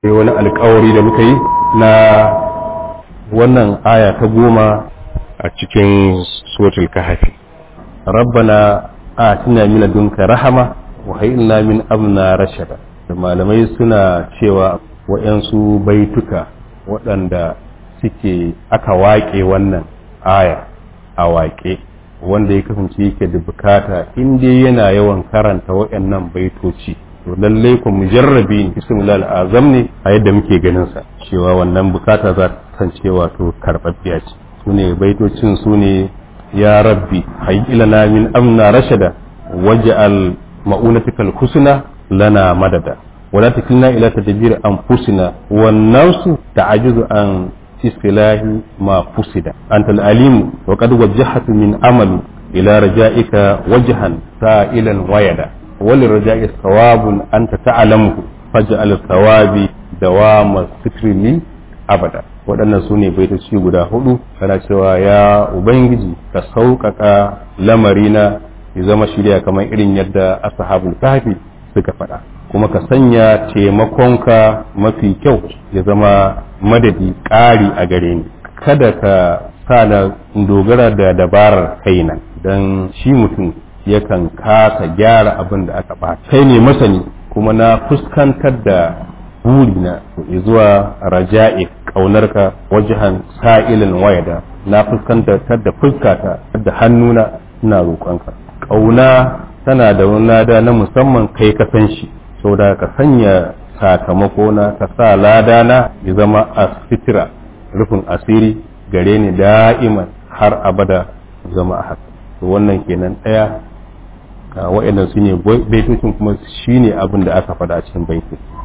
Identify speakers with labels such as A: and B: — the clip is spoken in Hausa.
A: sai wani alkawari da muka yi na wannan aya ta goma a cikin suratul kahfi rabbana atina min ladunka rahama wa hayyina min amna rashada da malamai suna cewa waɗansu baituka waɗanda suke aka waƙe wannan aya a waƙe wanda ya kasance yake da bukata in dai yana yawan karanta waɗannan baitoci to lallai ku mujarrabi bismillah azam ne a yadda muke ganin sa cewa wannan bukata za ta kasance wato karɓaɓɓiya ce sune baitocin sune ya rabbi hayyilana min amna rashada waj'al ma'unatikal husna lana madada ولا تكلنا إلى تدبير أنفسنا والنفس تعجز عن استلاح ما فسد أنت الأليم وقد وجهت من أمل إلى رجائك وجها سائلا ويدا وللرجاء ثواب أنت تعلمه فاجعل الثواب دوام الستر لي أبدا waɗannan su ne baitoci guda hudu kana cewa ya ubangiji ka sauƙaƙa lamarina ya zama shirya kamar irin yadda ashabul kahfi suka faɗa kuma ka sanya taimakonka mafi kyau ya zama madadi ƙari a gare ni kada ka sa na dogara da dabarar kaina don shi mutum yakan kasa gyara abin da aka ɓata kai ne masani kuma na fuskantar da burina zuwa raja'i ƙaunarka wajahan sa'ilin wayada na fuskantar da fuskata da hannuna ina roƙonka ƙauna tana da wani lada na musamman kai ka san shi saboda ka sanya sakamako na ka sa lada na ya zama a fitira rufin asiri gare ni da'iman har abada zama a haka to wannan kenan ɗaya wa'annan su ne baitocin kuma shi ne abin da aka faɗa a cikin baiti